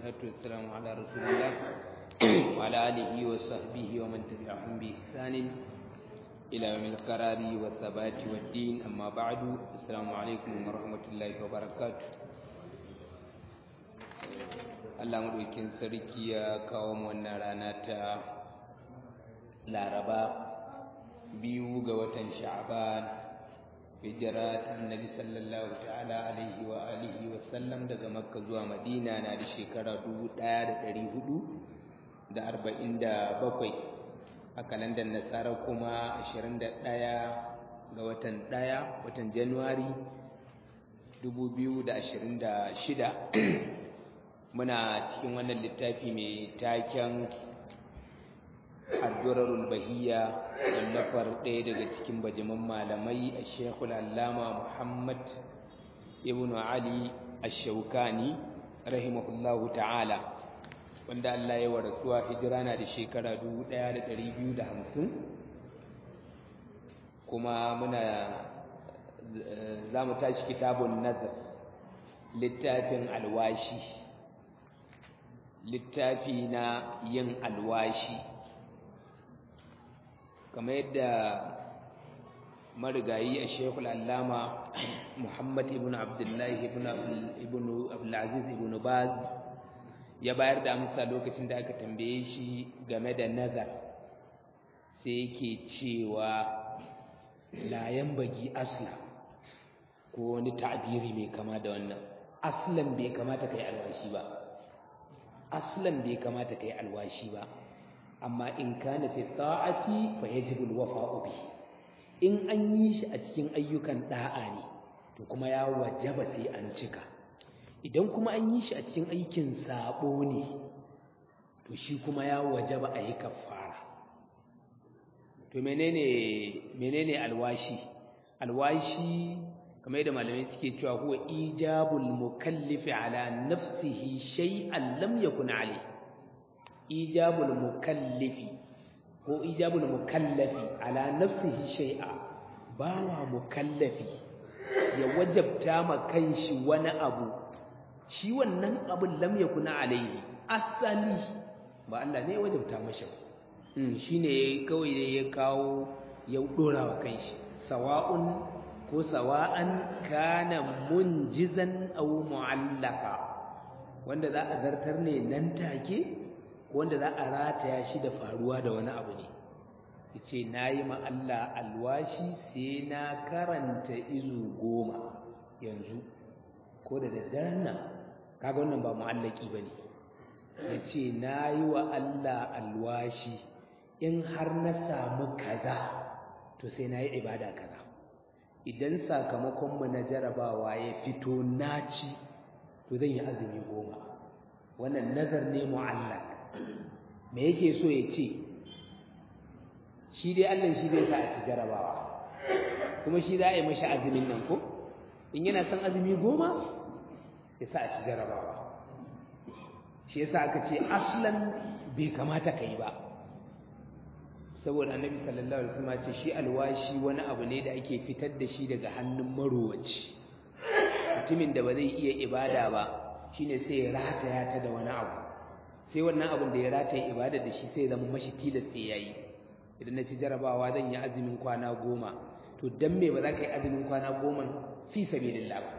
والصلاة والسلام على رسول الله وعلى آله وصحبه ومن تبعهم بإحسان إلى يوم القرار والثبات والدين أما بعد السلام عليكم ورحمة الله وبركاته Allah maɗaukin sarki ya kawo mu wannan rana ta Laraba biyu ga watan Sha'ban hijira ta Annabi sallallahu ta'ala alaihi wa alihi wa sallam daga Makka zuwa Madina na da shekara 1447 a kalandar Nasara kuma 21 ga watan 1 watan Januwari 2026 muna cikin wannan littafi mai taken addurarul bahiya wallafar ɗaya daga cikin bajiman malamai a shekul allama muhammad ibn ali ashaukani rahimahullahu ta'ala wanda allah ya warasuwa hijira na da shekara 1250 kuma muna za mu tashi kitabun nazar littafin alwashi littafi na yin alwashi kamar yadda marigayi a shekul allama muhammad ibn abdullahi ibn abdulaziz ibn baz ya bayar da amsa lokacin da aka tambaye shi game da nazar sai yake cewa layan bagi asla ko wani ta'biri mai kama da wannan aslan bai kamata kai alwashi ba aslan bai kamata kai alwashi ba amma in kana fi ta'ati fa yajibu alwafa'u bi in an yi shi a cikin ayyukan da'a ne to kuma ya wajaba sai an cika idan kuma an yi shi a cikin aikin sabo ne to shi kuma ya wajaba a yi kafara to menene menene alwashi alwashi kamar yadda malamai suke cewa huwa ijabul mukallifi ala nafsihi shay'an lam yakun alayh ijabul mukallifi ko ijabul mukallafi ala nafsihi shay'a bawa mukallafi ya wajabta ma kanshi wani abu shi wannan abun lam yakun alayhi asali ba Allah ne ya wajabta mashi mm shine kawai da ya kawo ya dora wa kanshi sawa'un ko sawa'an kana munjizan aw mu'allaka wanda za a zartar ne nan take ko wanda za a rataya shi da faruwa da wani abu ne yace nayi ma Allah alwashi sai na karanta izu goma yanzu ko da daddaren nan kaga wannan ba mu'allaki bane yace nayi wa Allah alwashi in har na samu kaza to sai nayi ibada kaza idan sakamakonmu na jarabawa ya fito naci to zan yi azumi goma wannan nazar ne mu'allak me yake so ya ce shi dai Allah shi zai sa a ci jarabawa kuma shi za a yi mashi azumin nan ko in yana son azumi goma ya sa a ci jarabawa shi yasa aka ce aslan bai kamata ka yi ba saboda annabi sallallahu alaihi wasallam ce shi alwashi wani abu ne da ake fitar da shi daga hannun marowaci mutumin da ba zai iya ibada ba shine sai ya rataya ta da wani abu sai wannan abin da ya rataya ibada da shi sai ya zama mashi tilas sai yayi idan na ci jarabawa zan yi azumin kwana goma to dan me ba za ka yi azumin kwana goma fi sabilillah ba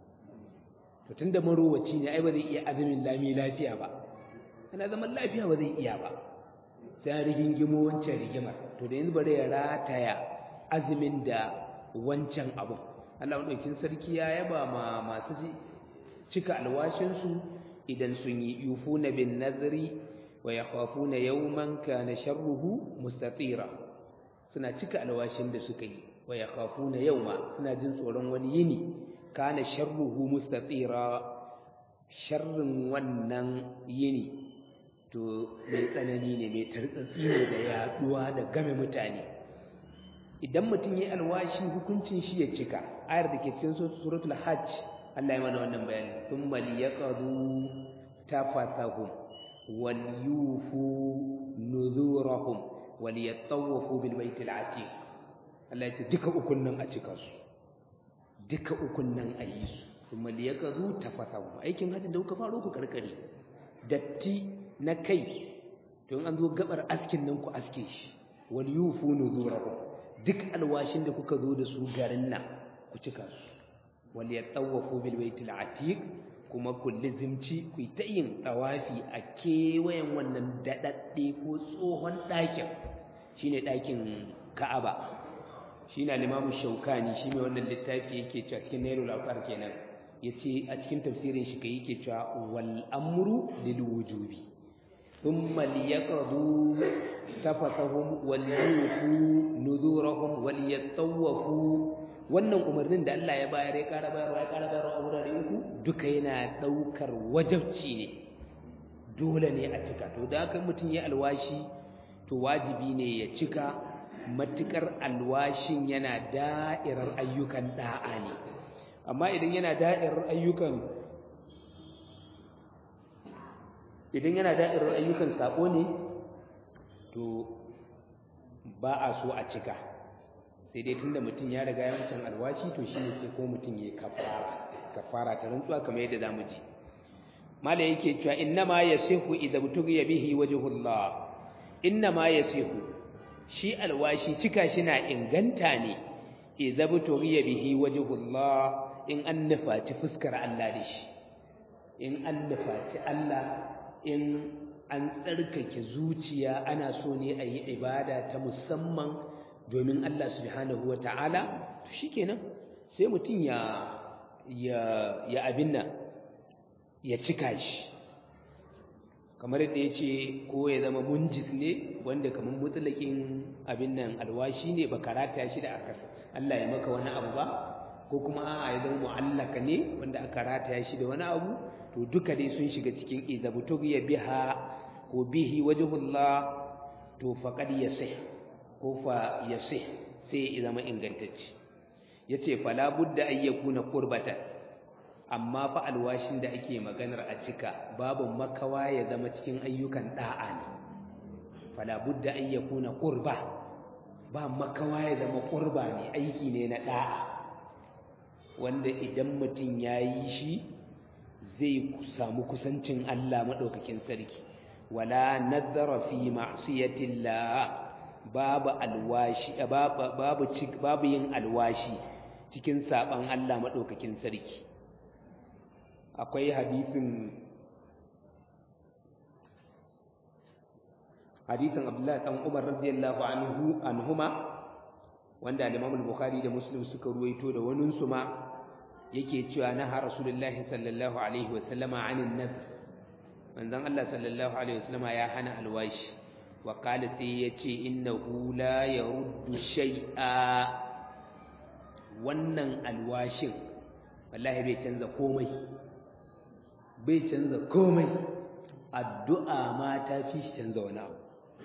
to tunda marowaci ne ai ba zai iya azumin lami lafiya ba ana zaman lafiya ba zai iya ba sai rigingimo wancan rigimar to da yanzu bari ya rataya azumin da wancan abun Allah madaukin sarki ya yaba ma masu cika alwashin su idan sun yi yufuna bin nadri wa yakhafuna yawman kana sharruhu mustatira suna cika alwashin da suka yi wa yakhafuna yawma suna jin tsoron wani yini kana sharruhu mustatira sharrin wannan yini to mai tsanani ne mai tartsatsi ne da yaduwa da game mutane idan mutum ya alwashi hukuncin shi ya cika ayar da ke cikin suratul hajj Allah ya mana wannan bayani thumma liyaqadu tafasahum wal yufu nuzurahum wal yatawafu bil baitil atiq Allah ya ce duka ukun nan a cika su duka ukun nan a yi su kuma liyaqadu tafasahum aikin hajji da kuka faro ku karkare datti na kai don an zo gabar askin nan ku aske shi wal yufu nuzurahum duk alwashin da kuka zo da su garin nan ku cika su wal yatawafu bil baitil atiq kuma ku lizimci ku ta yin tawafi a kewayen wannan dadadde ko tsohon ɗakin shine ɗakin Ka'aba shine al-Imam Shawkani shi mai wannan littafi yake cewa cikin Nailul Awqar kenan yace a cikin tafsirin shi kai yake cewa wal amru lil wujubi thumma liyaqdu tafasahum wal yufu nuzurahum wal yatawafu wannan umarnin da Allah ya bayar ya ƙara bayarwa ya ƙara bayarwa a wurare uku duka yana ɗaukar wajabci ne dole ne a cika to da haka mutum ya alwashi to wajibi ne ya cika matukar alwashin yana da'irar ayyukan da'a ne amma idan yana da'irar ayyukan idan yana da'irar ayyukan sako ne to ba a so a cika sai dai tunda mutum ya riga yawancin alwashi to shine sai ko mutum ya kafara kafara ta rantsuwa kamar yadda zamu ji mala yake cewa innama yasihu idza butughiya bihi wajhullah innama yasihu shi alwashi cika shi na inganta ne idza butughiya bihi wajhullah in an nufaci fuskar Allah da shi in an nufaci Allah in an tsarkake zuciya ana so ne a yi ibada ta musamman domin Allah subhanahu wata'ala to shikenan sai mutum ya ya ya abin nan ya cika shi kamar yadda ya ce ko ya zama munjis ne wanda kamar mutlakin abin nan alwashi ne ba karata shi da aka Allah ya maka wani abu ba ko kuma a'a ya zama mu'allaka ne wanda aka rataya shi da wani abu to duka dai sun shiga cikin idabutughiya biha ko bihi wajhullah to faqad yasih ko fa yasih sai ya zama ingantacce yace fala budda ay yakuna qurbatan amma fa alwashin da ake maganar a cika babu makawa ya zama cikin ayyukan da'a ne fala budda ay yakuna qurba ba makawa ya zama qurba ne aiki ne na da'a wanda idan mutum yayi shi zai samu kusancin Allah madaukakin sarki wala nadhara fi ma'siyatillah babu alwashi babu babu yin alwashi cikin saban Allah madaukakin sarki akwai hadisin hadisin Abdullah dan Umar radiyallahu anhu anhuma wanda Imam al-Bukhari da Muslim suka ruwaito da wanin su ma yake cewa na har Rasulullahi sallallahu alaihi wa sallama anin nadhr manzon Allah sallallahu alaihi wa sallama ya hana alwashi wa qala sai yace innahu la yaruddu shay'a wannan alwashin wallahi bai canza komai bai canza komai addu'a ma ta fi shi canza wani abu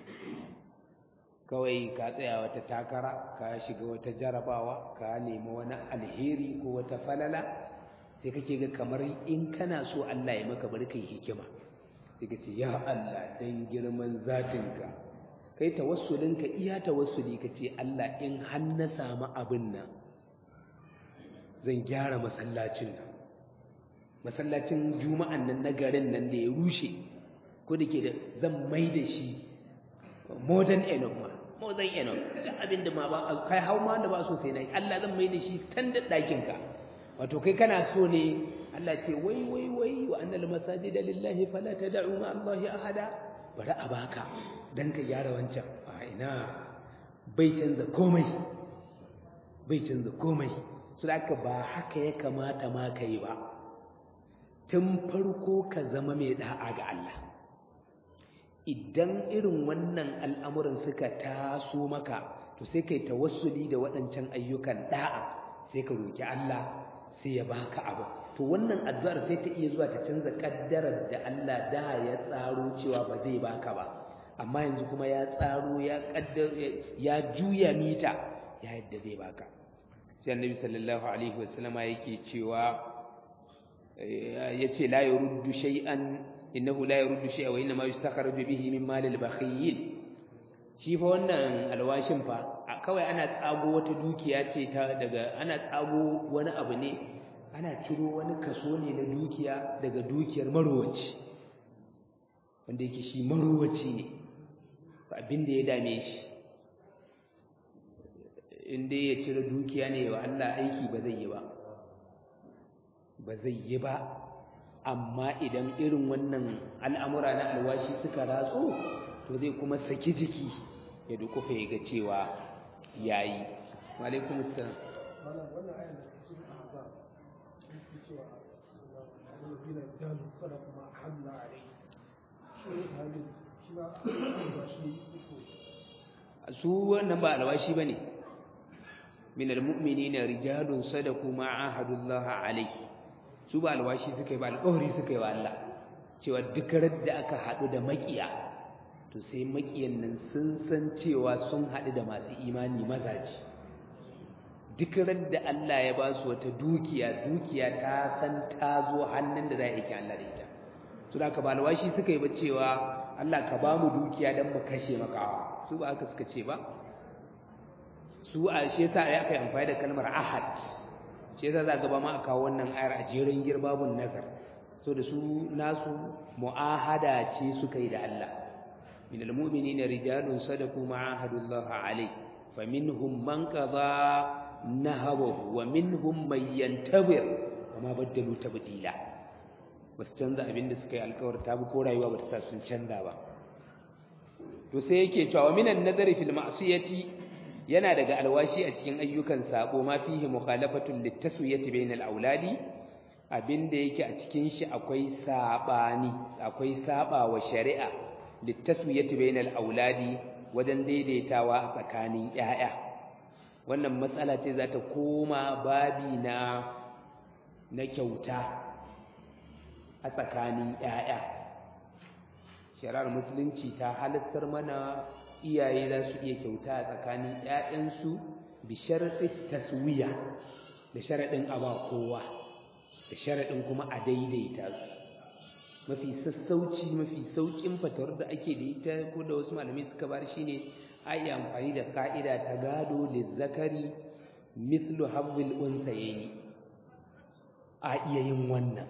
kawai ka tsaya wata takara ka shiga wata jarabawa ka nemi wani alheri ko wata falala sai kake ga kamar in kana so Allah ya maka bari kai hikima sai ka ce ya Allah dan girman zatinka kai tawassulinka iya tawassuli ka ce Allah in har na samu abin nan zan gyara masallacin nan masallacin juma'an nan na garin nan da ya rushe ko da ke da zan mai da shi modern enough ma modern enough duk abin da ma ba kai hau ma da ba so sai na yi Allah zan mai da shi standard ɗakin ka wato kai kana so ne Allah ce wai wai wai wa annal masajida lillahi fala tad'u ma Allahi ahada bari a baka dan ka gyara wancan a ina bai canza komai bai canza komai su da ba haka ya kamata ma ka yi ba tun farko ka zama mai da'a ga Allah idan irin wannan al'amuran suka taso maka to sai kai tawassuli da waɗancan ayyukan da'a sai ka roki Allah sai ya baka abu to wannan addu'ar sai ta iya zuwa ta canza kaddarar da Allah da ya tsaro cewa ba zai baka ba amma yanzu kuma ya tsaro ya kaddar ya juya mita ya yadda zai baka sai annabi sallallahu alaihi wasallama yake cewa yace la yuruddu shay'an innahu la yuruddu shay'a wa inma yustakhraju bihi min mal al-bakhil shi fa wannan alwashin fa kawai ana tsago wata dukiya ce ta daga ana tsago wani abu ne ana ciro wani kaso ne na dukiya daga dukiyar marowaci wanda yake shi maruwaci ne ba abin da ya dame shi inda ya cire dukiya ne wa Allah aiki ba zai yi ba ba zai yi ba amma idan irin wannan al'amura na alwashi suka ratso to zai kuma saki jiki ya dukufa ya ga cewa yayi wa alaikum assalam wannan ayan da cikin ahzab yake cewa alladhina jalu sadaqa ma halla alayhi shi ne halin shi ba ba shi ko su wannan ba alwashi bane min almu'minina rijalun sadaqu ma ahadullah alayhi su ba alwashi suka yi ba alƙawari suka yi wa Allah cewa duk da aka haɗu da makiya to sai makiyan nan sun san cewa sun haɗu da masu imani mazaji duk da Allah ya ba su wata dukiya dukiya ta san ta zo hannun da za a yake Allah da ita su da ka ba alwashi suka yi ba cewa Allah ka ba mu dukiya don mu kashe makawa su ba aka suka ce ba su a shi yasa ai aka yi amfani da kalmar ahad shi yasa za gaba ma a kawo wannan ayar a jerin girbabun nazar so da su nasu mu'ahada ce suka yi da Allah min almu'minina rijalun sadaqu ma ahadullah alayhi faminhum man qada nahabahu wa minhum man yantabir wa ma baddalu tabdila basu canza abin da suka yi alƙawar ta bi ko rayuwa ba ta sa sun canza ba to sai yake cewa minan nadari fil ma'siyati yana daga alwashi a cikin ayyukan sabo ma fihi mukhalafatun litaswiyati bainal auladi abinda yake a cikin shi akwai sabani akwai saba wa shari'a litaswiyati bainal auladi wajen daidaitawa a tsakanin yaya wannan matsala ce za ta koma babi na na kyauta a tsakanin yaya shari'ar musulunci ta halattar mana iyaye za su iya kyauta a tsakanin ‘ya'yansu bi sharaɗin taswiya da sharaɗin aba kowa da sharaɗin kuma a daidaita su mafi sassauci mafi sauƙin fatawar da ake da ita ko da wasu malamai suka bar shi ne a yi amfani da ka'ida ta gado lizzakari mislu habbil unsayeni a iya yin wannan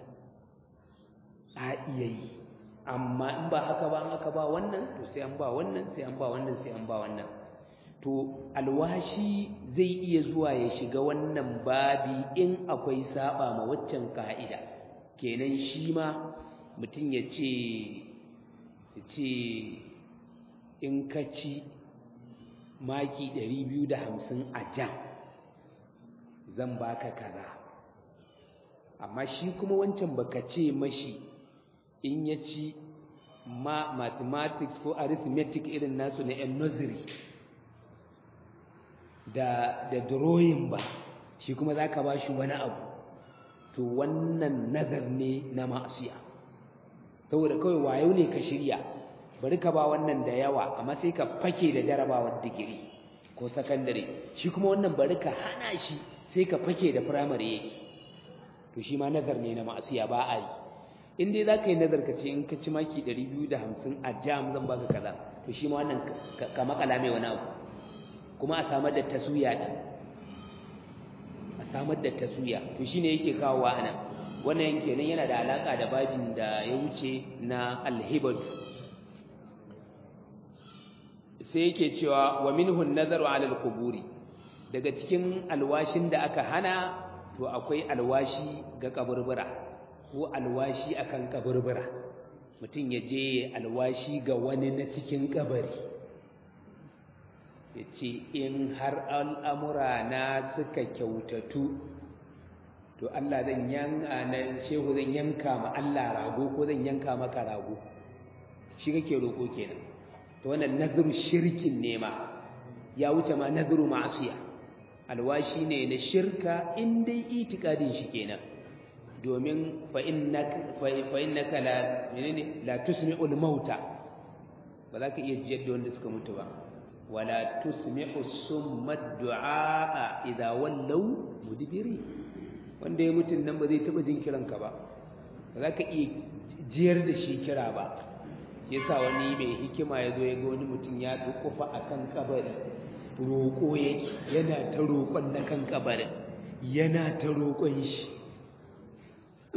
a iya yi amma in ba haka ba an aka ba wannan to sai an ba wannan sai an ba wannan sai an ba wannan to alwashi zai iya zuwa ya shiga wannan babi in akwai saba ma waccan ka'ida kenan shi ma mutum ya ce ya ce in ka ci maki 250 a jam zan baka kaza amma shi kuma wancan baka ce mashi in ya ci ma mathematics ko arithmetic irin nasu na yan nursery da da drawing ba shi kuma za ka ba shi wani abu to wannan nazar ne na ma'asiya saboda kawai wayo ne ka shirya bari ka ba wannan da yawa amma sai ka fake da jarabawar digiri ko sakandare shi kuma wannan bari ka hana shi sai ka fake da firamare yake to shi ma nazar ne na ma'asiya ba a yi in dai za ka yi nazar ka ce in ka ci maki 250 a jam zan baka kaza to shi ma wannan ka makala mai wani abu kuma a samar da taswiya din a samar da taswiya to shine yake kawowa anan wannan kenan yana da alaka da babin da ya wuce na alhibatu sai yake cewa wa minhu nazaru ala alquburi daga cikin alwashin da aka hana to akwai alwashi ga kaburbura ko alwashi akan kaburbura mutum ya je alwashi ga wani na cikin kabari ya ce in har al'amura na suka kyautatu to Allah zan yanka na shehu zan yanka ma Allah rago ko zan yanka maka rago shi kake roƙo kenan to wannan nazuru shirkin ne ma ya wuce ma nazuru ma'asiya alwashi ne na shirka in dai itikadin shi kenan domin fa innaka la menene la tusmi'ul mauta ba za ka iya jiyar da wanda suka mutu ba wala tusmi'u summa du'a idza wallaw mudbiri wanda ya mutun nan ba zai taba jin kiran ka ba ba za ka iya jiyar da shi kira ba shi yasa wani mai hikima ya zo ya ga wani mutum ya dukufa akan kabari roƙo yake yana ta roƙon na kan kabarin yana ta roƙon shi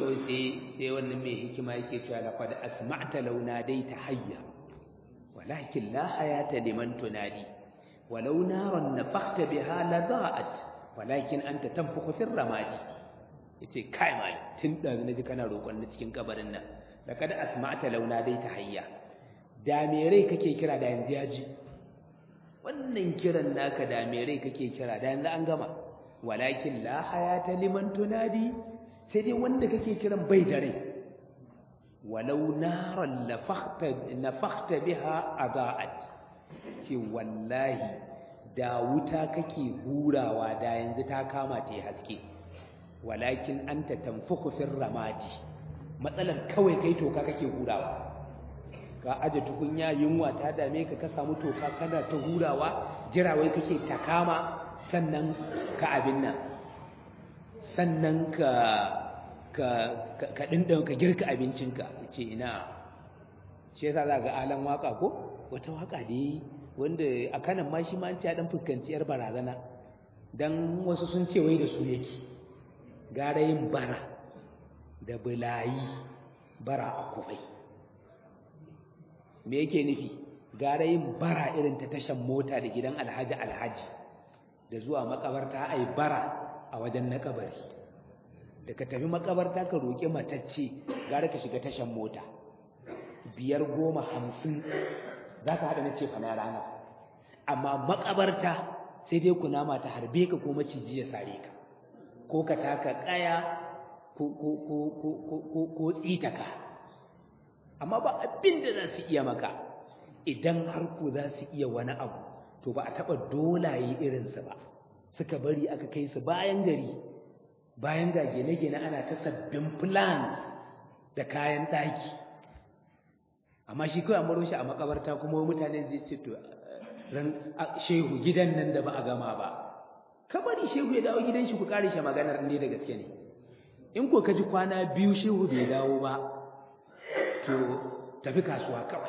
kawai sai sai wannan mai hikima yake cewa laqad asma'ta law nadaita hayya walakin la hayata liman tunadi walau naran nafakhta biha la da'at walakin anta tanfukhu fi ramadi yace kai mai tun da naji kana roƙon na cikin kabarin nan laqad asma'ta law nadaita hayya da me rai kake kira da yanzu yaji wannan kiran naka da me rai kake kira da yanzu an gama walakin la hayata liman tunadi sai dai wanda kake kiran bai da rai walau naran nafakhta biha adaat ce wallahi da wuta kake hurawa da yanzu ta kama ta haske walakin anta tanfukhu fir ramadi matsalan kawai kai toka kake hurawa ka aje tukunya yunwa ta dame ka ka samu toka kana ta hurawa jirawai kake ta kama sannan ka abin nan sannan ka ka ka dindan ka girka abincinka yace ina shi yasa za ga alan waka ko wata waka dai wanda a kanan ma shi ma an ci dan fuskanci yar barazana dan wasu sun ce wai da su yake gara yin bara da bulayi bara a kufai me yake nufi gara yin bara irin ta tashan mota da gidan alhaji alhaji da zuwa makabarta ai bara a wajen na kabari da ka tafi makabarta ka roƙi matacce gara ka shiga tashan mota biyar goma hamsin za ka haɗa na ce fa na rana amma makabarta sai dai kunama ta harbe ka ko maciji ya sare ka ko ka taka ƙaya ko tsitaka amma ba abin da za su iya maka idan har ku za su iya wani abu to ba a taɓa dolaye irinsu ba suka bari aka kai su bayan gari bayan ga gine-gine ana ta sabbin plans da kayan ɗaki amma shi kawai an baro shi a makabarta kuma mutane zai ce to ran shehu gidan nan da ba a gama ba kamar shehu ya dawo gidan shi ku kare shi maganar ne da gaske ne in ko ka ji kwana biyu shehu bai dawo ba to tafi kasuwa kawai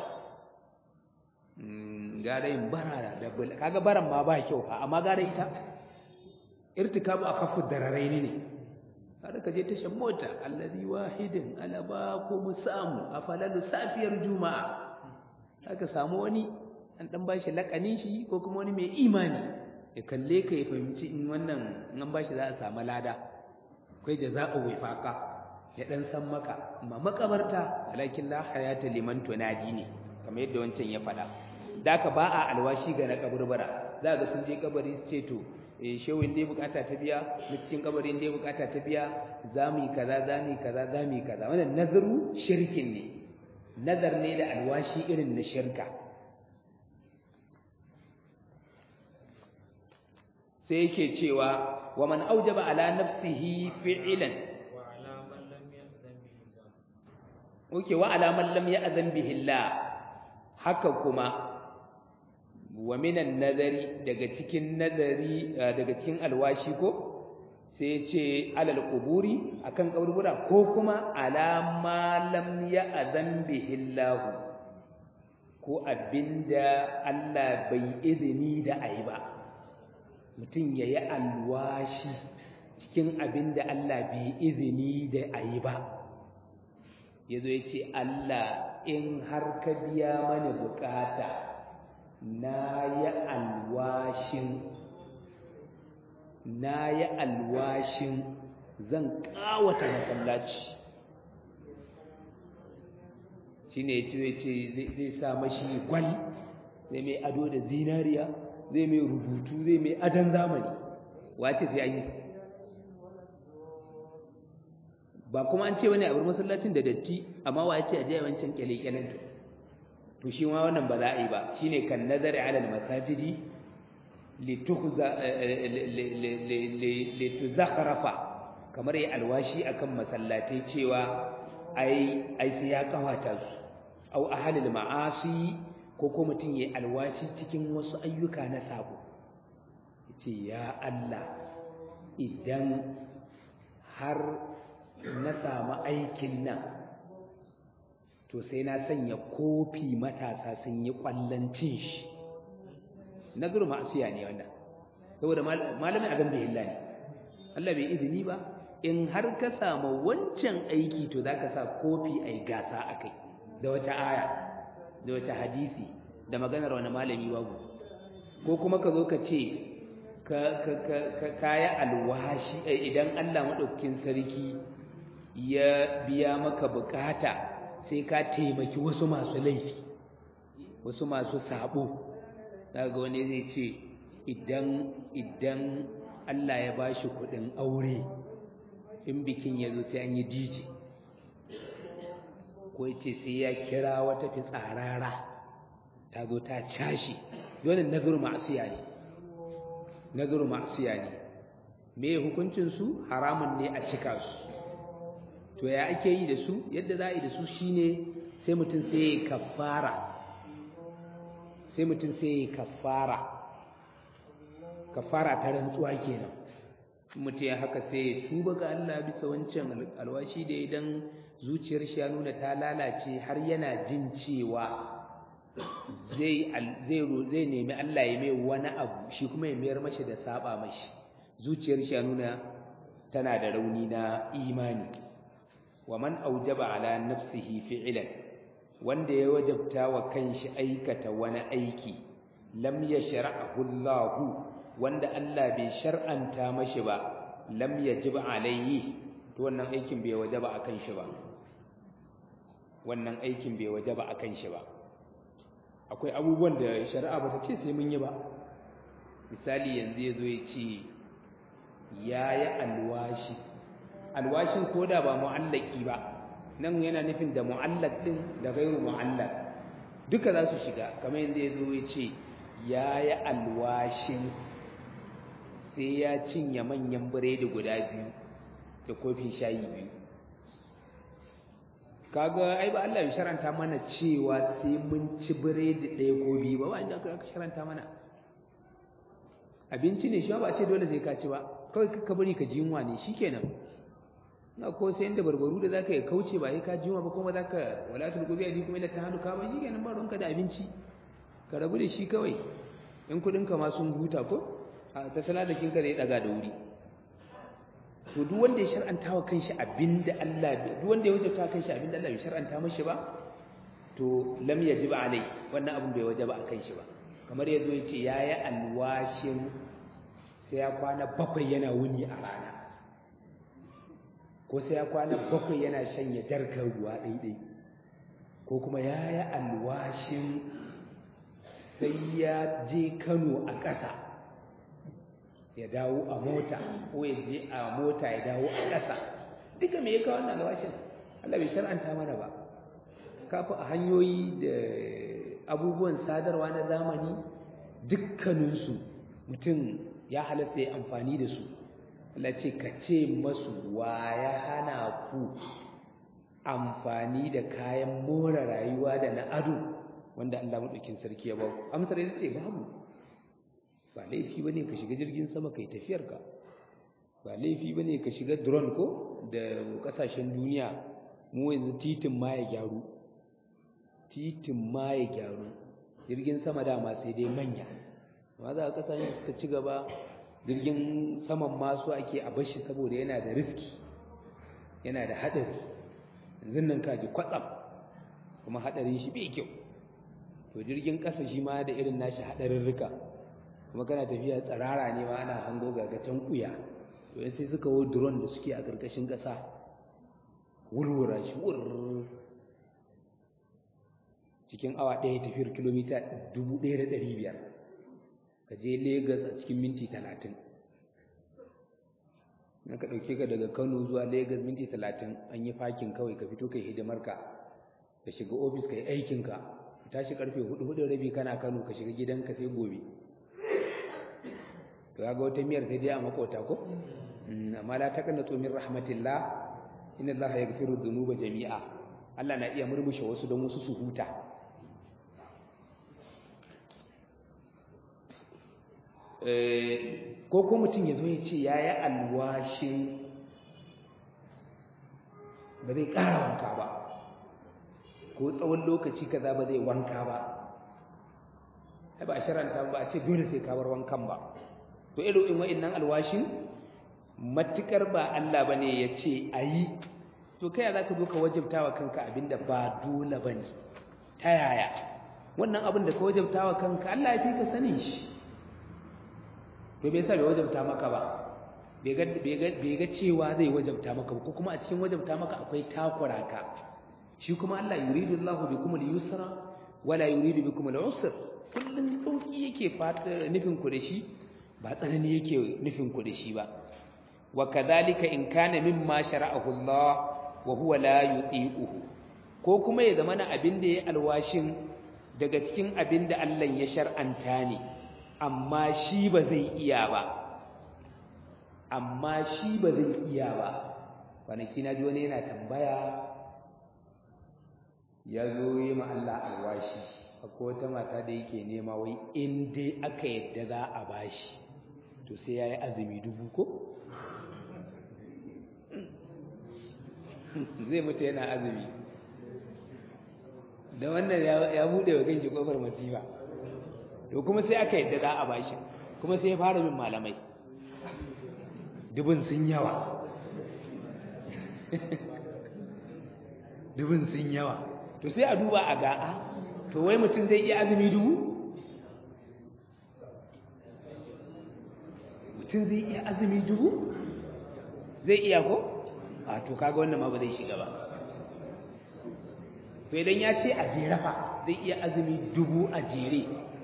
gara yin bara da kaga baran ma ba kyau fa amma gara ita irtikabu akafu dararaini ne kada ka je tashan mota allazi wahidin alaba ko musamu afalalu safiyar juma'a aka samu wani an dan bashi lakanin shi ko kuma wani mai imani ya kalle ka ya fahimci in wannan an bashi za a samu lada akwai jaza'u wifaka ya dan san maka amma makabarta walakin la hayata liman tunadi ne kamar yadda wancan ya faɗa daka ba a alwashi ga na kaburbara za ga sun je kabari su ce to eh shehu inda bukata ta biya na cikin kabari inda bukata ta biya zamu yi kaza zamu yi kaza zamu yi kaza wannan nazaru shirkin ne nazar ne da alwashi irin na shirka sai yake cewa wa man aujaba ala nafsihi fi'lan Oke wa alaman lam ya'zan bihi Allah haka kuma wa minan nazari daga cikin nazari daga cikin alwashi ko sai ce alal quburi akan kaburbura ko kuma alama lam ya'zan bihi Allah ko abinda Allah bai izini da ayi ba mutum yayi alwashi cikin abinda Allah bai izini da ayi ba ya zo ya ce Allah in har ka biya mani bukata na yi alwashin na yi alwashin zan kawata masallaci shi ne ya ce zai sa mashi gwal zai mai ado da zinariya zai mai rubutu zai mai adon zamani wace sai an yi ba kuma an ce wani abin masallacin da datti amma wa ce a je wancan kyale-kyalen to to shi ma wannan ba za a yi ba shine kan nazari ala masajidi litukhza lituzakhrafa kamar yi alwashi akan masallatai cewa ai ai sai ya kawata su au ahalil ma'asi ko ko mutun yayi alwashi cikin wasu ayyuka na sabo yace ya Allah idan har na samu aikin nan to sai na sanya kofi matasa sun yi kwallancin shi nazar ma'asiya ne wannan saboda malamin abin bai illa ne Allah bai izini ba in har ka samu wancan aiki to za ka sa kofi a yi gasa a kai da wata aya da wata hadisi da maganar wani malami babu ko kuma ka zo ka ce ka yi alwashi idan allah maɗaukin sarki ya biya maka bukata sai ka taimaki wasu masu laifi wasu masu sabo daga wani zai ce idan idan Allah ya bashi kudin aure in bikin ya zo sai an yi DJ ko yace sai ya kira wata fitsarara ta zo ta cashi dole nazuru ma'asiya ne nazuru ma'asiya ne me hukuncin su haramun ne a cika su to ya ake yi da su yadda za a yi da su shine sai mutum sai ya kafara sai mutum sai ya kafara kafara ta rantsuwa kenan mutum ya haka sai ya tuba ga Allah bisa wancan alwashi da idan zuciyar shi ya nuna ta lalace har yana jin cewa zai zai zai nemi Allah ya mai wani abu shi kuma ya mayar mashi da saba mashi zuciyar shi ya nuna tana da rauni na imani wa man aujaba ala nafsihi fi'lan wanda ya wajabta wa kanshi aikata wani aiki lam yashra'ahu Allahu wanda Allah bai shar'anta mashi ba lam yajib alayhi to wannan aikin bai wajaba akan shi ba wannan aikin bai wajaba akan shi ba akwai abubuwan da shari'a bata ce sai mun yi ba misali yanzu yazo ya ce yayi alwashi alwashin koda ba mu'allaki ba nan yana nufin da mu'allaq din da ghairu mu'allaq duka za su shiga kamar yanzu yazo ya ce yayi alwashin sai ya cinye manyan biredi guda biyu da kofin shayi biyu kaga ai ba Allah ya sharanta mana cewa sai mun ci biredi ɗaya ko biyu ba ba inda aka sharanta mana abinci ne shi ba a ce dole sai ka ci ba kawai ka bari ka ji yunwa ne shikenan na ko sai inda barbaru da zaka yi kauce ba sai ka ji yunwa ba kuma zaka wala tulqubi ali kuma ila tahadu ka ba shikenan ba ruwanka da abinci ka rabu da shi kawai in kudin ka ma sun huta ko a tattala da kinka zai daga da wuri to duk wanda ya shar'anta wa kanshi abinda Allah duk wanda ya wajabta wa kanshi abinda Allah bai shar'anta mashi ba to lam yajib alai wannan abin bai wajaba a kanshi ba kamar yazo ya ce yayi alwashin sai ya kwana bakwai yana wuni a rana ko sai ya kwana bakwai yana shanye jarkar ruwa daidai ko kuma yayi alwashin sai ya je Kano a ƙasa ya dawo a mota ko ya je a mota ya dawo a ƙasa duka me ya kawo wannan alwashin Allah bai shar'anta mana ba kafa a hanyoyi da abubuwan sadarwa na zamani dukkaninsu mutum ya halasta ya amfani da su Allah ce ka ce masu wa ya hana ku amfani da kayan more rayuwa da na ado wanda Allah maɗaukin sarki ya ba ku amsar ita ce babu ba laifi bane ka shiga jirgin sama kai tafiyarka ba laifi bane ka shiga drone ko da kasashen duniya mu yanzu titin ma ya gyaru titin ma ya gyaru jirgin sama dama sai dai manya amma za ka kasashen suka ci gaba jirgin saman masu ake a bashi saboda yana da riski yana da haɗari yanzu nan ka ji kwatsam kuma haɗarin shi bai kyau to jirgin ƙasa shi ma da irin nashi haɗarin rika kuma kana tafiya tsirara ne ma ana hango gagatan kuya to sai suka wo drone da suke a ƙarƙashin ƙasa wurwura shi wurr cikin awa ɗaya tafiyar kilomita dubu ɗaya da ɗari biyar ka je Legas a cikin minti talatin na ka ɗauke ka daga Kano zuwa Legas minti talatin an yi fakin kawai ka fito kai hidimarka ka shiga ofis ka yi aikinka ka tashi karfe hudu hudu rabi kana Kano ka shiga gidanka sai gobe to ga wata miyar sai dai a makota ko amma la taqnatu min rahmatillah inna allaha yaghfiru dhunuba jami'a Allah na iya murmushe wasu don wasu su huta ko ko mutum ya zo ya ce ya yi alwashin ba zai ƙara wanka ba ko tsawon lokaci kaza ba zai wanka ba ba a sharanta ba a ce dole sai ka bar wankan ba to irin in wa'annan alwashin matukar ba Allah bane ya ce ayi to kai za ka zo ka wajabta wa kanka abinda ba dole bane ta yaya wannan abin da ka wajabta wa kanka Allah ya fi ka sanin shi to bai sa bai wajabta maka ba bai ga cewa zai wajabta maka ko kuma a cikin wajabta maka akwai takura ka shi kuma Allah yuridu Allahu bikum al-yusra wala yuridu bikum al-usra kullun sauki yake fata nufin ku da shi ba tsanani yake nufin ku da shi ba wa kadhalika in kana mimma shara'ahu Allah wa huwa la yuti'uhu ko kuma ya zama na abin da ya alwashin daga cikin abin da Allah ya shar'anta ne amma shi ba zai iya ba amma shi ba zai iya ba kwanaki na ji wani yana tambaya ya zo yi ma Allah alwashi akwai wata mata da yake nema wai in dai aka yadda za a bashi to sai ya yi azumi dubu ko? zai mutu yana azumi da wannan ya buɗe wa ganshi ƙofar masifa to kuma sai aka yadda za a bashi kuma sai ya fara bin malamai dubin sun yawa dubin sun yawa to sai a duba a ga'a to wai mutum zai iya azumi dubu mutum zai iya azumi dubu zai iya ko a to kaga wannan ma ba zai shiga ba to idan ya ce a jere fa zai iya azumi dubu a jere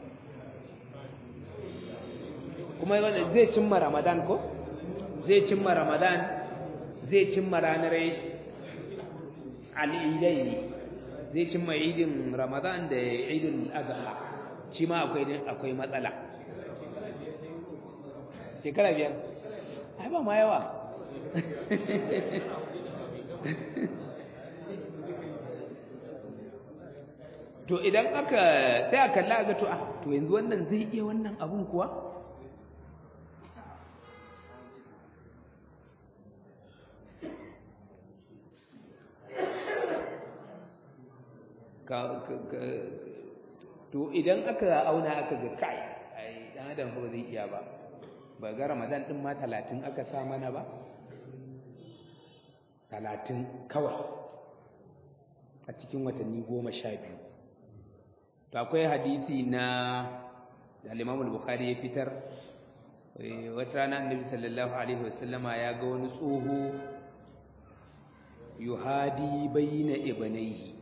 kuma wanda zai cimma ramadan ko zai cimma ramadan zai cimma ranar al'idai ne zai cimma idin ramadan da idin azha shi ma akwai matsala shekara biyar ai ba ma yawa to idan aka sai a kalla ga to ah to yanzu wannan zai iya wannan abun kuwa to idan aka auna aka ga kai ai dan adam ba zai iya ba ba ga ramadan din ma 30 aka sa mana ba 30 kawai a cikin watanni 12 to akwai hadisi na al-Imam al-Bukhari ya fitar wata rana annabi sallallahu alaihi wasallama ya ga wani tsoho yuhadi bayna ibnaihi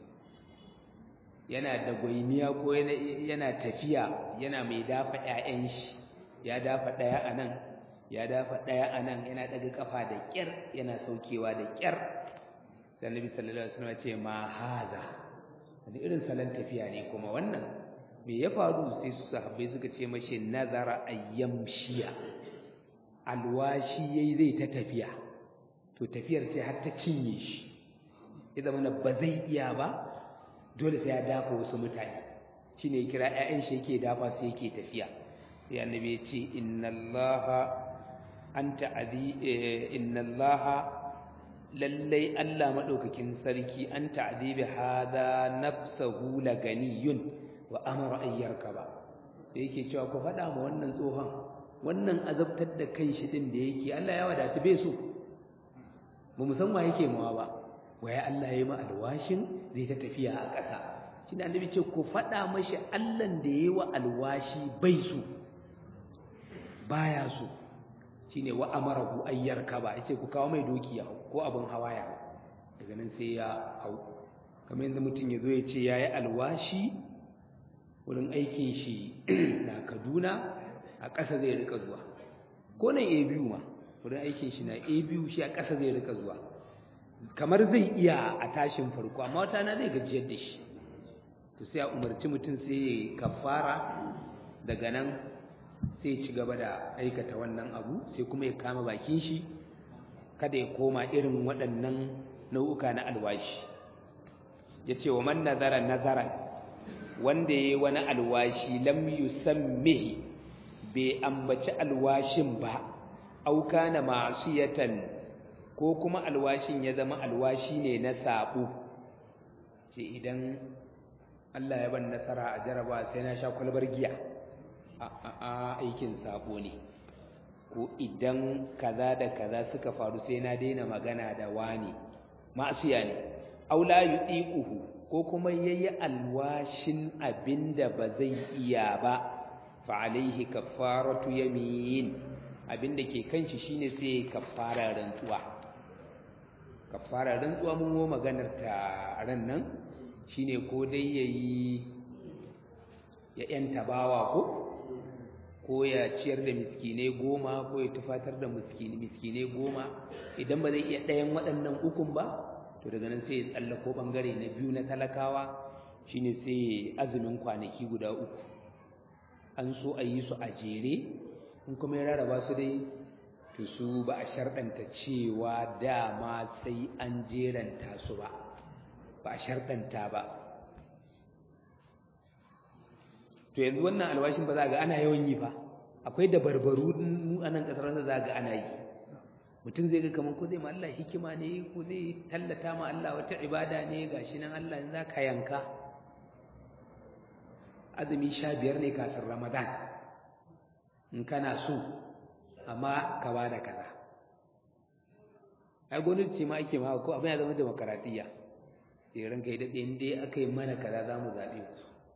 yana da gwainiya ko yana tafiya yana mai dafa ƴaƴan shi ya dafa ɗaya a nan ya dafa ɗaya a nan yana ɗaga ƙafa da ƙyar yana saukewa da ƙyar sai annabi sallallahu alaihi wasallam ce ma haza wani irin salon tafiya ne kuma wannan me ya faru sai su sahabbai suka ce mashi nazara ayyamshiya alwashi yayi zai ta tafiya to tafiyar ce har ta cinye shi ya zama ba zai iya ba dole sai ya dafa wasu mutane shine ya kira ƴaƴan shi yake dafa su yake tafiya sai annabi ya ce innallaha anta adi innallaha lallai Allah madaukakin sarki anta adibi hada nafsahu laganiyun wa amara ayyarka ba sai yake cewa ku faɗa ma wannan tsohon wannan azabtar da kanshi din da yake Allah ya wadata bai so ba musamman yake mawa ba waye Allah ya yi ma alwashin zai ta tafiya a ƙasa shi da annabi ce ku faɗa mashi Allahn da ya yi wa alwashi bai so baya so shine wa amarahu ayyar kaba yace ku kawo mai doki ya hau ko abin hawa ya hau daga nan sai ya hau kamar yadda mutum ya zo ya ce ya yi alwashi wurin aikin shi na Kaduna a ƙasa zai rika zuwa ko nan a biyu ma wurin aikin shi na a biyu shi a ƙasa zai rika zuwa kamar zai iya a tashin farko amma wata na zai gajiyar da shi to sai a umarci mutum sai ya kafara daga nan sai ci gaba da aikata wannan abu sai kuma ya kama bakin shi kada ya koma irin waɗannan nau'uka na alwashi ya ce wa man nazara nazara wanda ya yi wani alwashi lam yusammihi bai ambaci alwashin ba auka na ma'asiyatan ko kuma alwashin ya zama alwashi ne na sabo ce idan Allah ya ban nasara a jaraba sai na sha kwalbar giya a aikin sabo ne ko idan kaza da kaza suka faru sai na daina magana da wani ma'asiya ne aula yutiquhu ko kuma yayi alwashin abinda ba zai iya ba fa alaihi kaffaratu yamin abinda ke kanshi shine sai kaffara rantsuwa kaffara rantsuwa mun go maganar ta ran nan shine ko dai yayi ya yanta bawa ko ko ya ciyar da miskinai goma ko ya tufatar da miskinai goma idan ba zai iya ɗayan waɗannan ukun ba to daga nan sai ya tsallako ɓangare na biyu na talakawa shine sai azumin kwanaki guda uku an so a yi su a jere in kuma ya rarraba su dai to su ba a sharɗanta cewa dama sai an jeranta su ba ba a sharɗanta ba to yanzu wannan alwashin ba za ga ana yawan yi ba akwai dabarbaru mu a nan ƙasar wanda za ga ana yi mutum zai ga kamar ko zai ma Allah hikima ne ko zai tallata ma Allah wata ibada ne gashi nan Allah in za ka yanka azumi sha biyar ne kafin ramadan in kana so amma ka ba da kaza ai gwamnati ce ma ake ma ko abin ya zama demokaratiyya sai ranka yi daɗe in dai aka yi mana kaza za mu zaɓe ku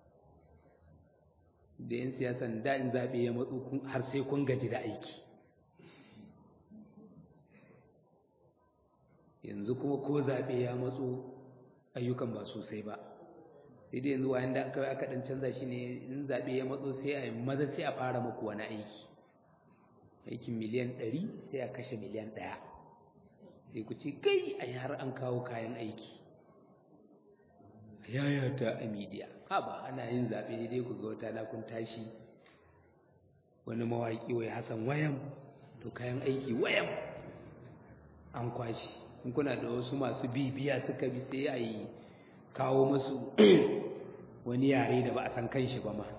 da 'yan siyasan da in zaɓe ya matsu har sai kun gaji da aiki yanzu kuma ko zaɓe ya matsu ayyukan ba sosai ba sai dai yanzu wayan da aka aka dan canza shi ne in zaɓe ya matso sai a maza sai a fara muku wani aiki aikin miliyan ɗari sai a kashe miliyan ɗaya sai ku ce kai a har an kawo kayan aiki yayata a midiya haba ana yin zaɓe dai ku ga wata kun tashi wani mawaƙi wai hasan wayam to kayan aiki wayam an kwashi in kuna da wasu masu bibiya suka bi sai a yi kawo musu wani yare da ba a san kanshi ba ma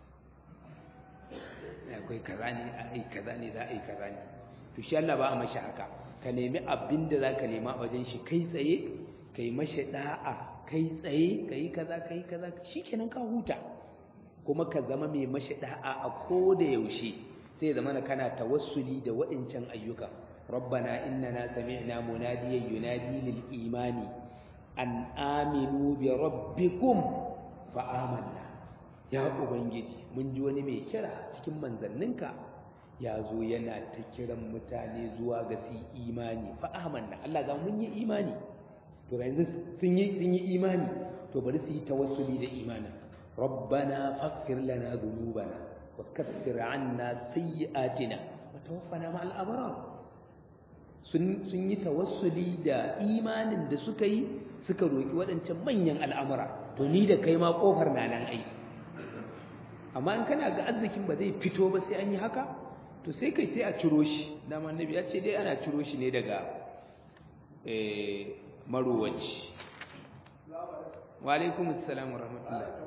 akwai kaza ne a yi kaza ne za a yi kaza ne to shi Allah ba a mashi haka ka nemi abin da za ka nema a wajen shi kai tsaye ka yi mashi da'a kai tsaye ka yi kaza ka yi kaza shi kenan ka huta kuma ka zama mai mashi da'a a ko da yaushe sai zama na kana tawassuli da waɗancan ayyuka rabbana innana sami'na munadiyan yunadi lil imani an aminu bi rabbikum fa amanna ya ubangiji mun ji wani mai kira cikin manzanninka ya zo yana ta kiran mutane zuwa ga su imani fa amanna Allah ga mun yi imani to yanzu sun yi sun yi imani to bari su yi tawassuli da imanin rabbana faghfir lana dhunubana wa kaffir 'anna sayyi'atina wa tawaffana ma'al abrar sun sun yi tawassuli da imanin da suka yi suka roki waɗancan manyan al'amura to ni da kai ma kofar na nan ai amma in kana ga arzikin ba zai fito ba sai an yi haka to sai kai sai a ciro shi dama annabi ya ce dai ana ciro shi ne daga eh marowaci wa alaikum assalam wa rahmatullah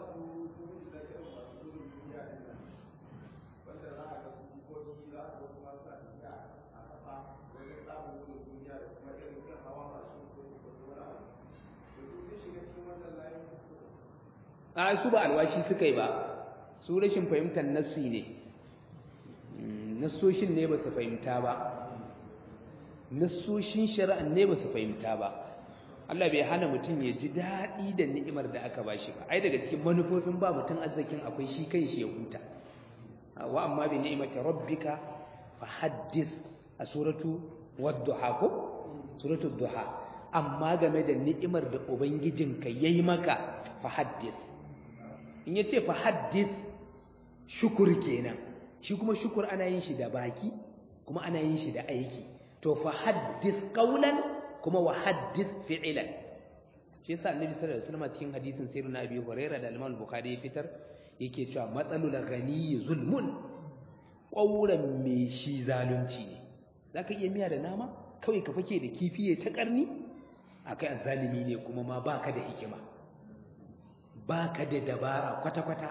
a su ba alwashi suka yi ba su rashin fahimtar nassi ne nassoshin ne ba su fahimta ba nassoshin shari'an ne ba su fahimta ba Allah bai hana mutum ya ji daɗi da ni'imar da aka bashi ba ai daga cikin manufofin ba mutum arzikin akwai shi kan shi ya huta wa amma bi ni'imati rabbika fa haddith a suratu wadduha ko suratu duha amma game da ni'imar da ubangijinka yayi maka fa haddith in yace fa haddith shukur kenan shi kuma shukur ana yin shi da baki kuma ana yin shi da aiki to fa haddith qawlan kuma wa haddith fi'lan shi yasa annabi sallallahu alaihi wasallam cikin hadisin sayyidina abi hurairah da al-imam bukhari ya fitar yake cewa matsalul ghani zulmun qawlan me shi zalunci ne zaka iya miya da nama kawai ka fake da kifi ta karni akai azzalimi ne kuma ma baka da hikima baka da dabara kwata-kwata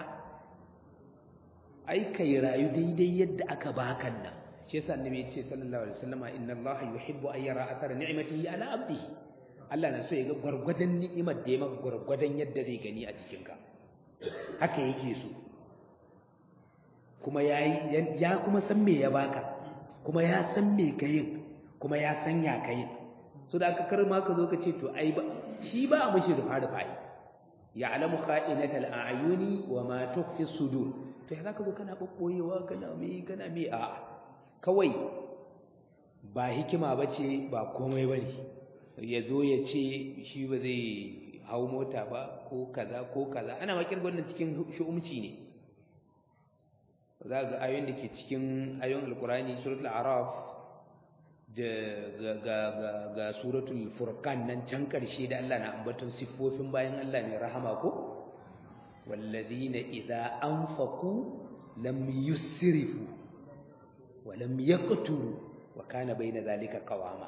ai kai rayu daidai yadda aka baka nan shi yasa annabi ya ce sallallahu alaihi wasallama inna allaha yuhibbu an yara athara ni'matihi ala abdihi Allah na so ya ga gwargwadon ni'imar da ya maka gwargwadon yadda zai gani a cikinka haka yake so kuma yayi ya kuma san me ya baka kuma ya san me kayin kuma ya san ya kayin so da aka karma ka zo ka ce to ai ba shi ba a mishi rufa rufa ya'lamu kha'inatal a'yuni wa ma tukhfi sudur to ya zaka zo kana kokkoyewa kana me kana me a kawai ba hikima bace ba komai bane ya zo ya ce shi ba zai hau mota ba ko kaza ko kaza ana makir wannan cikin shu'umci ne za ga ayoyin da ke cikin ayoyin alkurani suratul araf da ga ga ga suratul furqan nan can karshe da Allah na ambaton siffofin bayan Allah mai rahama ko walladhina idza anfaqu lam yusrifu wa lam yaqturu wa kana bayna zalika qawama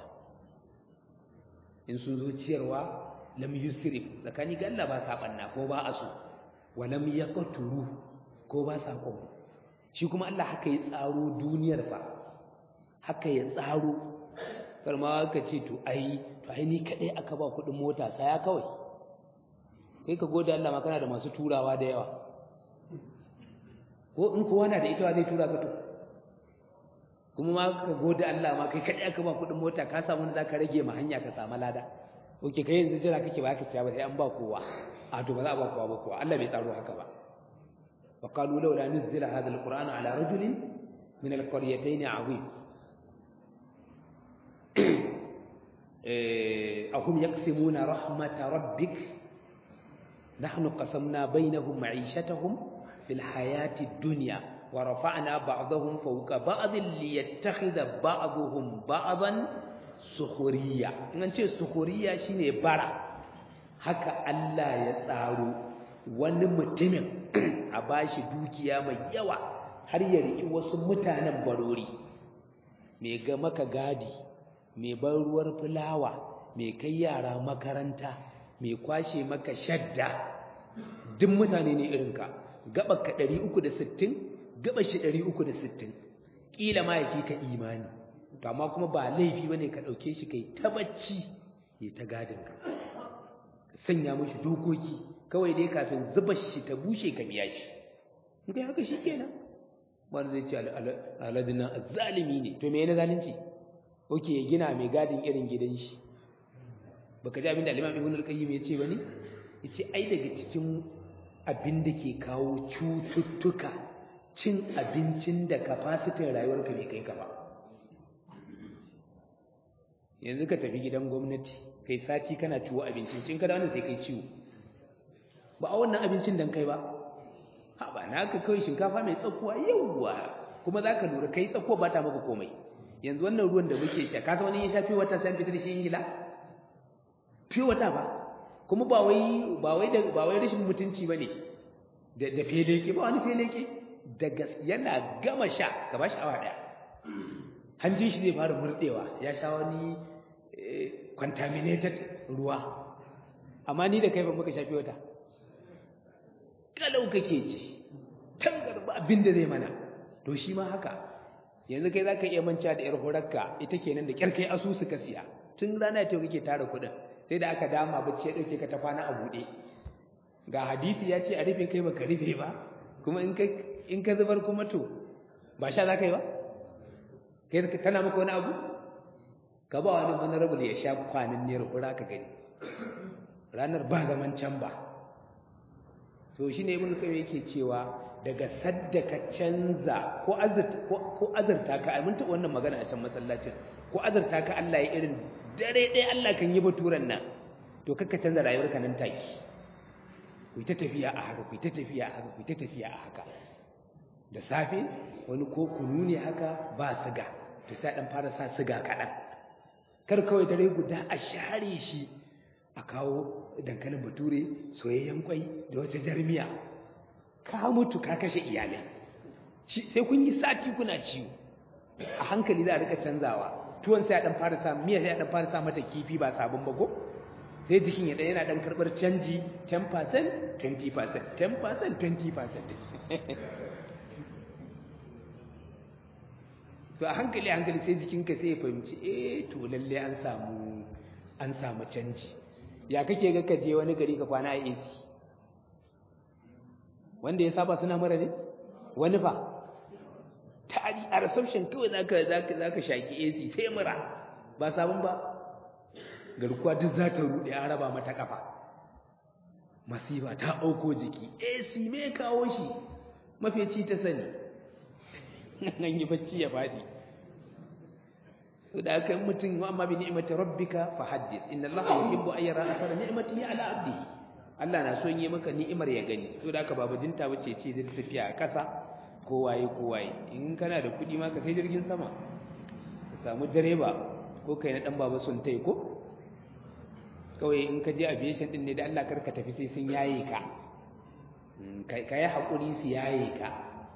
in sun zo ciyarwa lam yusrif tsakani ga Allah ba sa banna ko ba aso wa lam yaqturu ko ba sa kwabo shi kuma Allah haka ya tsaro duniyar fa haka ya tsaro karma ka ce to ai to ai ni kadai aka ba kudin mota saya kawai kai ka gode Allah ma kana da masu turawa da yawa ko in kowa na da ita zai tura ka to kuma ma ka gode Allah ma kai kadai aka ba kudin mota ka samu da zaka rage ma hanya ka samu lada oke kai yanzu jira kake ba ka siya ba sai an ba kowa a to ba za a ba kowa ba kowa Allah bai tsaro haka ba wa qalu laula nuzila hadha alquran ala rajulin min alqaryatayn azim eh ahum yaqsimuna rahmat rabbik nahnu qasamna bainahum ma'ishatahum fil hayati dunya wa rafa'na ba'dahum fawqa ba'd liyattakhidha ba'dhum ba'dan sukhuriya in an ce sukhuriya shine bara haka Allah ya tsaro wani mutumin a bashi dukiya mai yawa har ya riki wasu mutanen barori mai ga maka gadi mai ban ruwar fulawa mai kai yara makaranta mai kwashe maka shadda duk mutane ne irinka gaba ka 360 gaba shi 360 kila ma yafi ka imani to amma kuma ba laifi bane ka dauke shi kai ta bacci ya ta gadin ka sanya mishi dokoki kawai dai kafin zuba shi ta bushe ka biya shi in kai haka shikenan wanda zai ce aladina azzalimi ne to me yana zalunci oke ya gina mai gadin irin gidan shi baka ji abin da al-Imam Ibn al-Qayyim ya ce bane yace ai daga cikin abin da ke kawo cututtuka cin abincin da capacity rayuwarka bai kai ka ba yanzu ka tafi gidan gwamnati kai sati kana ciwo abincin cin ka da wannan sai kai ciwo ba a wannan abincin dan kai ba ha ba naka kai shinkafa mai tsakuwa yawwa kuma zaka lura kai tsakuwa ba ta maka komai yanzu wannan ruwan da muke sha ka san wani ya sha fiye wata sai fitar da shi ingila fiye wata ba kuma ba wai ba wai da ba wai rashin mutunci bane da da feleke ba wani feleke daga yana gama sha ka bashi awa daya hanjin shi zai fara murdewa ya sha wani contaminated ruwa amma ni da kai ba muka shafi wata kalau kake ji tangar ba abin da zai mana to shi ma haka yanzu kai zaka iya manta da yar horarka ita kenan da kyar kai asusu ka siya tun rana ta kake tara kuɗin sai da aka dama bacci ya dauke ka ta kwana a buɗe ga hadisi ya ce a rufe kai baka rufe ba kuma in ka in ka zubar kuma to ba sha zaka yi ba kai kana maka wani abu ka ba wani honorable ya sha kwanin ne hura ka gani ranar ba zaman can ba to shine ibn qayyim yake cewa daga sadda ka canza ko azurta ko azurta ka mun ta wannan magana a can masallacin ko azurta ka Allah ya irin dare ɗaya Allah kan yi baturan nan to kakka canza rayuwarka nan take ku ta tafiya a haka ku ta tafiya a haka ku ta tafiya a haka da safe wani ko kunu ne haka ba siga to sai dan fara sa siga kaɗan kar kawai dare guda a share shi a kawo dankalin bature soyayyen kwai da wata jarmiya ka mutu ka kashe iyalai sai kun yi sati kuna ciwo a hankali za a rika canzawa tuwon sai a dan fara sa miya sai a dan fara sa mata kifi ba sabon bago sai jikin ya dan yana dan karbar canji 10% 20% 10% 20% to a hankali hankali sai jikinka sai ya fahimci eh to lalle an samu an samu canji ya kake ga ka je wani gari ka kwana a AC wanda ya saba suna mara ne wani fa tari a reception kawai zaka zaka zaka shaki AC sai mura ba sabon ba garkuwa duk za ta rude an raba mata kafa masifa ta auko jiki AC me kawo shi mafeci ta sani an yi bacci ya fadi to da kan mutum wa amma bi ni'mati rabbika fa haddith inna allaha yuhibbu an yara athara ni'matihi ala abdihi Allah na so yi maka ni'imar ya gani to da haka baba jinta bace ce zai tafiya a kasa ko waye ko waye in kana da kudi ma ka sai jirgin sama ka samu direba ko kai na dan baba sun tai ko kawai in ka je aviation din ne da Allah karka tafi sai sun yaye ka ka yi hakuri su yaye ka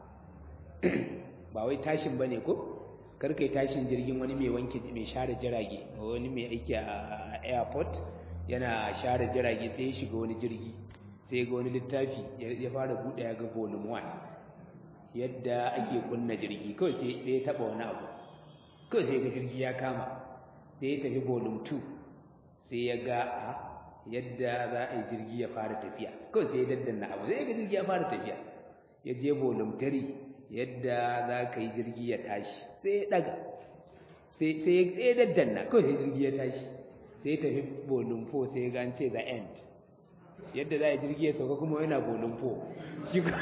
ba wai tashin bane ko karka yi tashin jirgin wani mai wanke mai share jirage wani mai aiki a airport yana share jirage sai ya shiga wani jirgi sai ga wani littafi ya fara buɗe ya ga volume 1 yadda ake kunna jirgi kawai sai ya taɓa wani abu kawai sai ga jirgi ya kama sai ya tafi volume 2 sai ya ga a yadda za a yi jirgi ya fara tafiya kawai sai ya daddanna abu sai ga jirgi ya fara tafiya ya je volume 3 yadda za ka yi jirgi ya tashi sai ya ɗaga sai ya daddanna kawai sai jirgi ya tashi sai tafi bolin fo sai ga ce the end yadda za a jirgi ya sauka kuma yana bolin fo shi ku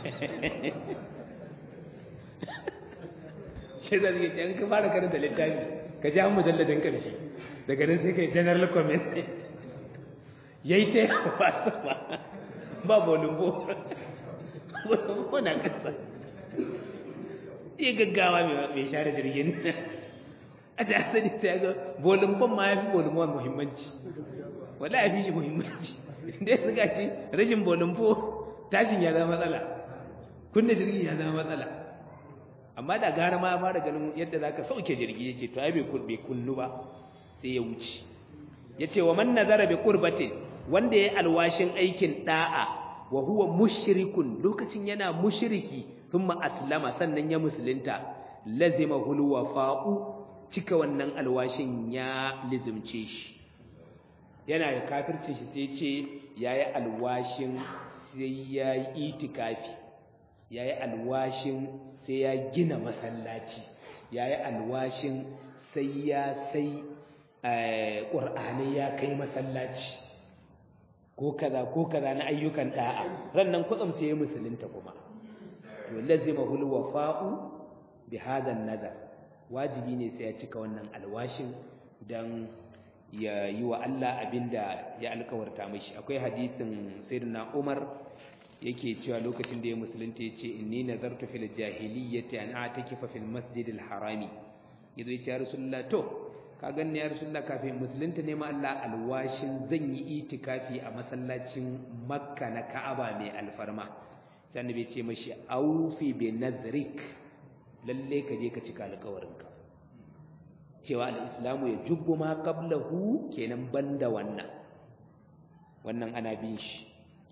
shi za zai yan ka fara karanta littafi ka ji an mujalladin ƙarshe daga nan sai ka yi general comment ya yi ta yawa sama ba bolin fo bolin fo na kasa iya gaggawa mai share jirgin a da asali ta ga volumfan ma ya fi volumfan muhimmanci wala ya fi shi muhimmanci da ya suka ce rashin volumfo tashin ya zama matsala kunna jirgi ya zama matsala amma da gara ma ya fara ganin yadda za ka sauke jirgi ya ce to ai bai kunnu ba sai ya wuce ya ce wa man nazara bi kurbatin wanda ya alwashin aikin da'a wa huwa mushrikun lokacin yana mushriki thumma aslama sannan ya musulunta lazima hulwa fa'u cika wannan alwashin ya lizimce shi yana da kafircin shi sai ce yayi alwashin sai ya yi itikafi yayi alwashin sai ya gina masallaci yayi alwashin sai ya sai qur'ani ya kai masallaci ko kaza ko kaza na ayyukan da'a rannan kutsam sai ya musulunta kuma to lazima hul wafa'u bi hadha nazar wajibi ne sai ya cika wannan alwashin dan ya yi wa Allah abinda ya alkawarta mishi akwai hadisin sayyidina Umar yake cewa lokacin da ya musulunta yace inni nazartu fil jahiliyyati an a'takifa fil masjidil harami yazo yace ya rasulullah to ka ganni ya rasulullah kafin musulunta ne ma Allah alwashin zan yi itikafi a masallacin makka na ka'aba mai alfarma sai annabi ce mashi aufi bi nadrik lalle ka je ka cika alƙawarinka cewa al-islamu ya jubbu ma qablahu kenan banda wannan wannan ana bin shi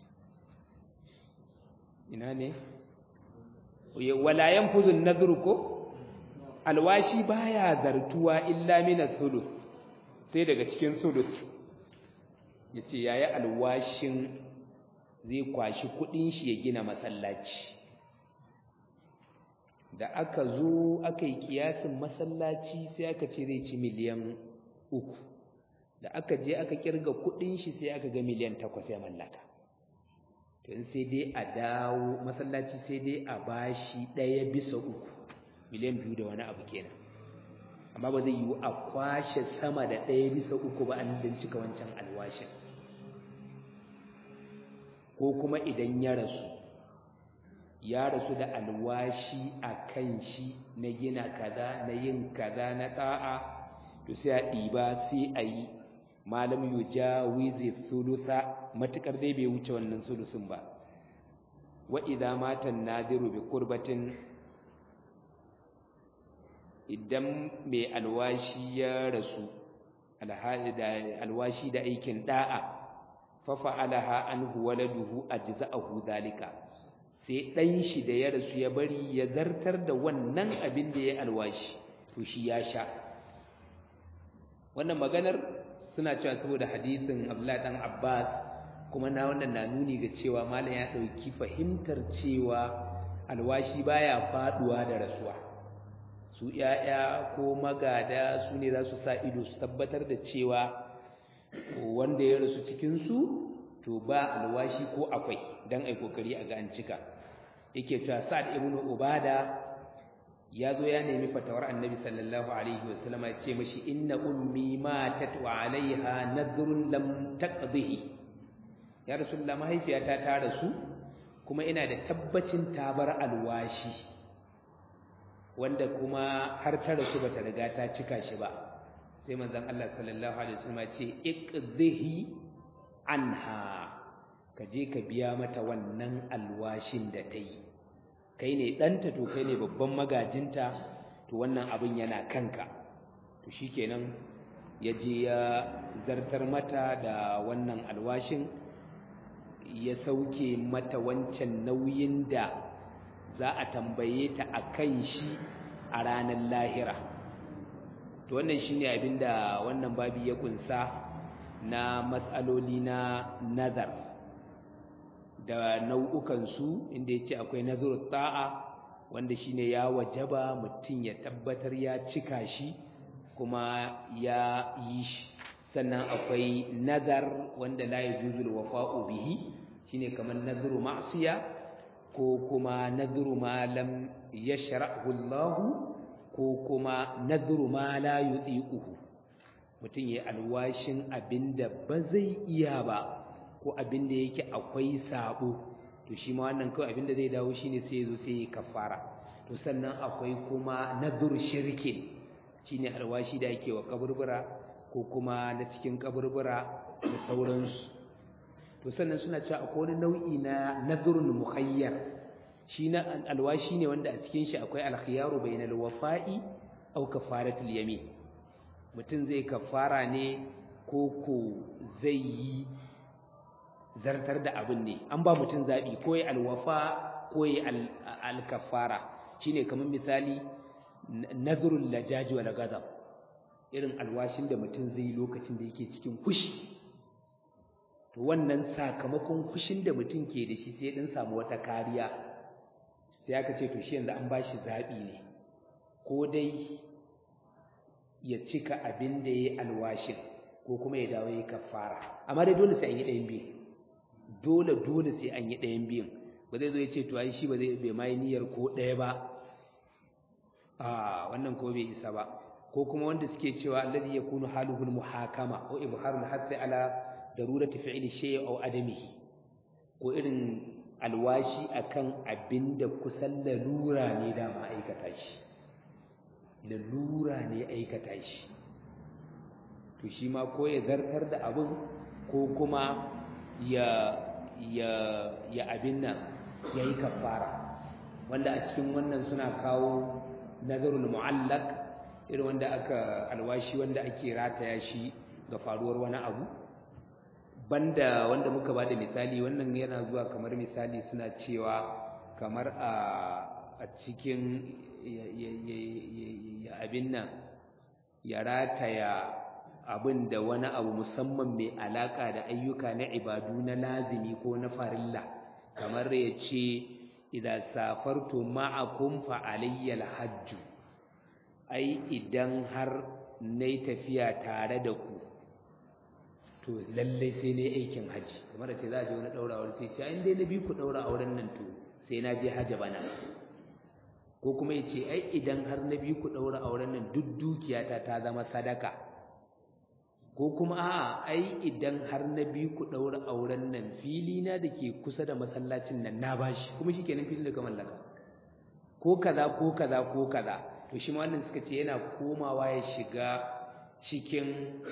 ina ne wala yanfuzu an-nadru ko alwashi baya zartuwa illa min as-sulus sai daga cikin sulus yace yayi alwashin zai kwashi kudin shi ya gina masallaci da aka zo aka yi kiyasin masallaci sai aka ce zai ci miliyan uku da aka je aka kirga kudin shi sai aka ga miliyan takwas ya mallaka to sai dai a dawo masallaci sai dai a bashi ɗaya bisa uku miliyan biyu da wani abu kenan amma ba zai yiwu a kwashe sama da ɗaya bisa uku ba an cika wancan alwashin ko kuma idan ya rasu ya rasu da alwashi a kan shi na gina kaza na yin kaza na ɗa'a to sai a ɗiba sai a yi malam yu jawizi sulusa matukar dai bai wuce wannan sulusun ba wa idza mata nadiru bi qurbatin idan mai alwashi ya rasu alwashi da aikin da'a fa fa'alaha anhu waladuhu ajza'ahu zalika sai dan shi da ya rasu ya bari ya zartar da wannan abin da ya alwashi to shi ya sha wannan maganar suna cewa saboda hadisin Abdullah dan Abbas kuma na wannan na nuni ga cewa malam ya dauki fahimtar cewa alwashi baya faduwa da rasuwa su ‘ya'ya ko magada su ne za su sa ido su tabbatar da cewa wanda ya rasu cikinsu to ba alwashi ko akwai don ai kokari a ga an cika yake cewa sa'ad ibn ubada ya zo ya nemi fatawar annabi sallallahu alaihi wasallama ya ce mashi inna ummi matat wa alaiha nadhrun lam taqdihi ya rasulullah mahaifiyata ta rasu kuma ina da tabbacin ta bar alwashi wanda kuma har ta rasu bata riga ta cika shi ba sai manzon Allah sallallahu alaihi wasallam ce iqdhihi anha ka je ka biya mata wannan alwashin da ta yi kai ne ɗanta to kai ne babban magajinta to wannan abin yana kanka to shikenan ya je ya zartar mata da wannan alwashin ya sauke mata wancan nauyin da za a tambaye ta a kan shi a ranar lahira to wannan shine abinda wannan babi ya kunsa na matsaloli na nazar da nau'ukansu inda ya ce akwai nazar ta'a wanda shine ya wajaba mutum ya tabbatar ya cika shi kuma ya yi shi sannan akwai nazar wanda la yajuzul wafa'u bihi shine kamar nazaru ma'siya ko kuma nazaru ma lam yashra'hu Allah ko kuma nazaru ma la yutiquhu mutum ya alwashin abinda ba zai iya ba ko abinda yake akwai sabo to shi ma wannan kawai abinda zai dawo shine sai yazo sai ya kafara to sannan akwai kuma nazaru shirkin shine alwashi da yake wa kaburbura ko kuma na cikin kaburbura da sauransu to sannan suna cewa akwai wani nau'i na nazrun mukhayyar shi na alwashi ne wanda a cikin shi akwai alkhiyaru bainal wafa'i aw kafaratul yamin mutum zai kafara ne ko ko zai yi zartar da abin ne an ba mutum zabi ko ya alwafa ko ya alkafara shine kamar misali nazrul lajaji wal ghadab irin alwashin da mutum zai yi lokacin da yake cikin fushi to wannan sakamakon fushin da mutum ke da shi sai din samu wata kariya sai aka ce to shi yanzu an bashi zabi ne ko dai ya cika abin da yayi alwashin ko kuma ya dawo yayi kafara amma dai dole sai an yi ɗayan biyu dole dole sai an yi ɗayan biyun ba zai zo ya ce to ai shi ba zai bai mai niyyar ko ɗaya ba a wannan ko bai isa ba ko kuma wanda suke cewa alladhi yakunu haluhu muhakama ko ibharul hasi ala darurati fi'li shay'i aw adamihi ko irin alwashi akan abinda kusan lalura ne da ma aikata shi lalura ne aikata shi to shi ma ko ya zartar da abin ko kuma ya ya ya abin nan yayi kafara wanda a cikin wannan suna kawo nazarul mu'allaq irin wanda aka alwashi wanda ake rataya shi ga faruwar wani abu banda wanda muka bada misali wannan yana zuwa kamar misali suna cewa kamar a a cikin ya abin nan ya rataya abin da wani abu musamman mai alaka da ayyuka na ibadu na lazimi ko na farilla kamar ya ce idan safartu ma'akum fa alayyal hajju ai idan har nayi tafiya tare da ku to lallai sai ne aikin haji kamar da ce za a je wani daura aure sai ce in dai na bi ku daura auren nan to sai na je haji bana ko kuma ya ce ai idan har na bi ku daura auren nan duk dukiyata ta zama sadaka ko kuma a'a ai idan har na bi ku daura auren nan fili na da ke kusa da masallacin nan na bashi kuma shikenan filin da ka mallaka ko kaza ko kaza ko kaza to shi ma wannan suka ce yana komawa ya shiga cikin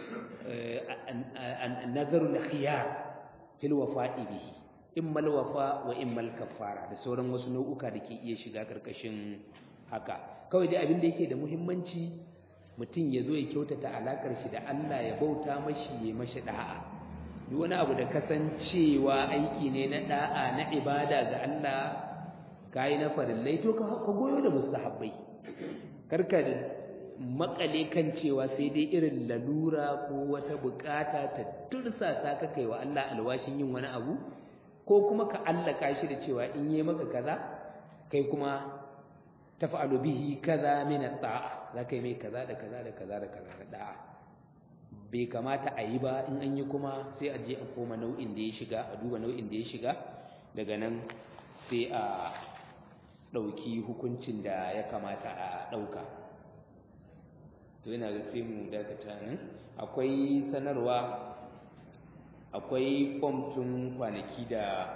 nazarul khiyar fil wafa'i bihi immal wafa wa immal kafara da sauran wasu nau'uka da ke iya shiga karkashin haka kawai dai abin da yake da muhimmanci mutum ya zo ya kyautata alakar shi da Allah ya bauta mashi ya mashi da'a duk wani abu da kasancewa aiki ne na da'a na ibada ga Allah kai na farillai to ka goyo da mustahabbai karka makale kan cewa sai dai irin lalura ko wata bukata ta tursasa ka kai wa Allah alwashin yin wani abu ko kuma ka allaka shi da cewa in yi maka kaza kai kuma taf'alu bihi kaza min at-ta'a zaka yi mai kaza da kaza da kaza da kaza da da'a bai kamata a yi ba in an yi kuma sai a je a koma nau'in da ya shiga a duba nau'in da ya shiga daga nan sai a ɗauki hukuncin da ya kamata a ɗauka to yana da sai mu dakata nan akwai sanarwa akwai fom tun kwanaki da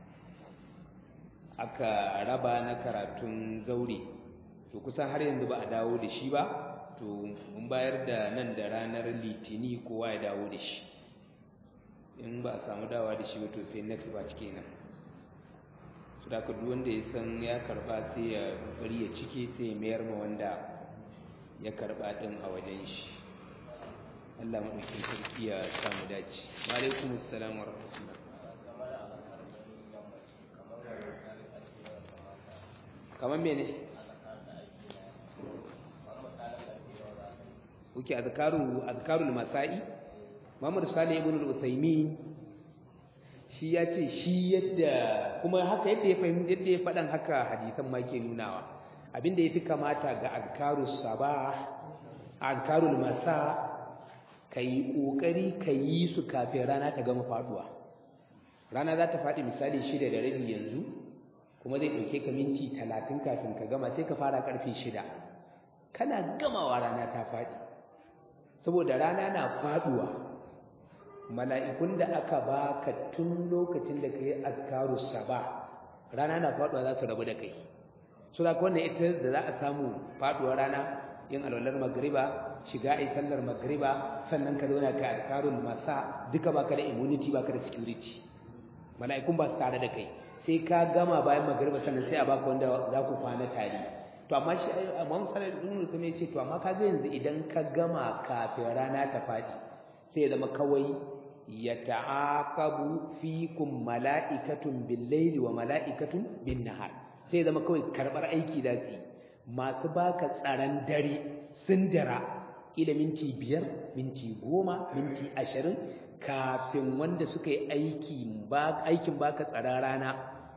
aka raba na karatun zaure to kusan har yanzu ba a dawo da shi ba to mun bayar da nan da ranar litini kowa ya dawo da shi in ba a samu dawa da shi ba to sai next batch kenan su da duk wanda ya san ya karba sai ya bari ya cike sai ya mayar ma wanda ya karba din a wajen shi Allah maɗaukin sarki ya samu dace wa alaikum assalam wa rahmatullah kamar mene kuke azkaru azkarul masa'i Muhammad Salih ibn al-Utsaimin shi ya ce shi yadda kuma haka yadda ya fahimci yadda ya faɗan haka hadisan ma ke nunawa abinda yafi kamata ga azkarus sabah azkarul masa kai kokari yi su kafin rana ta gama faduwa rana za ta faɗi misali shida da rabi yanzu kuma zai ɗauke ka minti talatin kafin ka gama sai ka fara ƙarfe shida kana gamawa rana ta faɗi saboda rana na faɗuwa mala'ikun da aka baka tun lokacin da ka yi azkaru saba rana na faɗuwa za su rabu da kai so da wannan ita da za a samu faɗuwar rana yin alwalar magriba shiga ai sallar magriba sannan ka zauna ka azkarul masa duka baka da immunity baka da security mala'ikun ba su tare da kai sai ka gama bayan magriba sannan sai a baka wanda za ku kwana tare to amma shi Imam Salih ibn Uthman ya ce to amma kaga yanzu idan ka gama kafin rana ta fadi sai ya zama kawai ya ta'aqabu fikum mala'ikatun bil-laili wa mala'ikatun bin-nahar sai ya zama kawai karbar aiki da su masu baka tsaron dare sun dara ila minti biyar minti goma minti ashirin kafin wanda suka yi aikin baka tsaron rana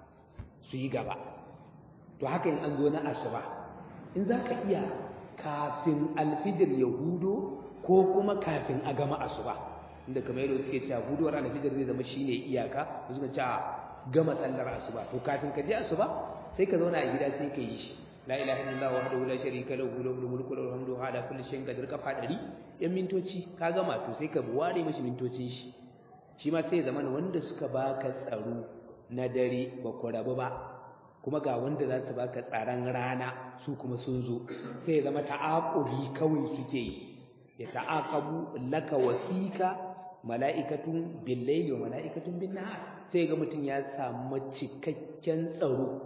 su yi gaba to haka in an zo na asuba in za ka iya kafin alfijir ya hudo ko kuma kafin a gama asuba inda kamar yadda suke cewa hudowar alfijir zai zama shine iyaka su suka cewa gama sallar asuba to kafin ka je asuba sai ka zauna a gida sai ka yi shi la ilaha illallah wahdahu la sharika lahu lahul mulku wa lahul hamdu ala kulli shay'in qadir kafa dari yan mintoci ka gama to sai ka ware mishi mintocin shi shi ma sai zaman wanda suka baka tsaro na dare ba ku rabu ba kuma ga wanda za su baka tsaron rana su kuma sun zo sai zama ta'aquli kawai suke yi ya ta'aqabu laka wasika mala'ikatun bil layli wa mala'ikatun bin nahar sai ga mutun ya samu cikakken tsaro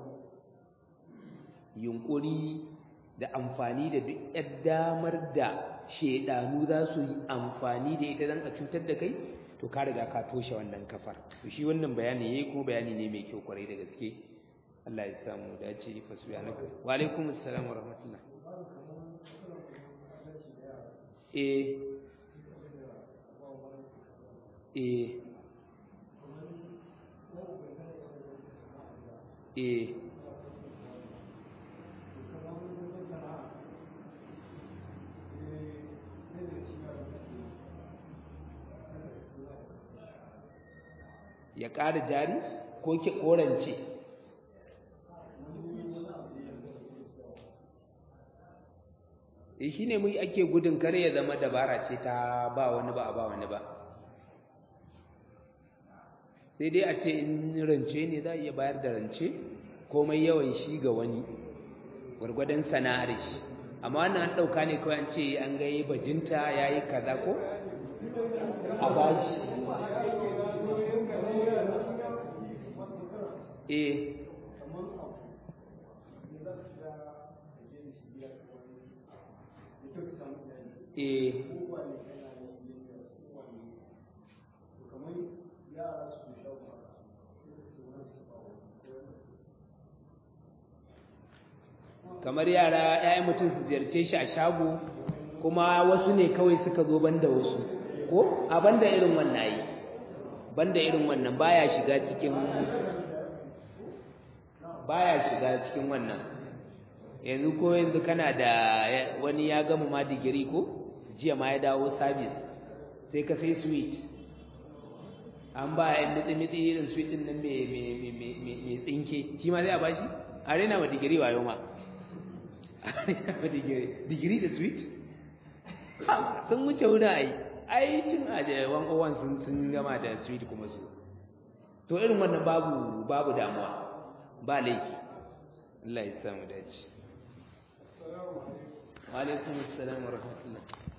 yunkuri da amfani da duk yar damar da shedanu za su yi amfani da ita dan a cutar da kai to ka riga ka toshe wannan kafar to shi wannan bayani yayi kuma bayani ne mai kyau kwarai da gaske Allah ya samu dace fa subhanaka wa alaikum assalam wa rahmatullah eh eh eh ya ƙara jari ko ke korance shi ne mu ake gudun kare ya zama dabara ce ta ba wani ba a ba wani ba sai dai a ce in rance ne za a iya bayar da rance komai yawan shi ga wani gwargwadon sana'ar shi amma wannan an ɗauka ne kawai an ce an ga yi bajinta ya yi kaza ko a bashi eh eh kamar yara ƴaƴan mutum su ziyarce shi a shago kuma wasu ne kawai suka zo banda wasu ko a banda irin wannan yi banda irin wannan baya shiga cikin baya shiga cikin wannan yanzu ko yanzu kana da wani ya gama ma digiri ko jiya ma ya dawo service sai ka sai sweet an ba yan mitsi-mitsi irin sweet din nan mai tsinke shi ma zai a bashi a rena ma digiri wayo ma a rena ma digiri digiri da sweet sun wuce wuna ai ai tun a da wan owan sun sun gama da sweet kuma su to irin wannan babu babu damuwa ba laifi Allah ya samu dace wa alaikum assalam wa rahmatullah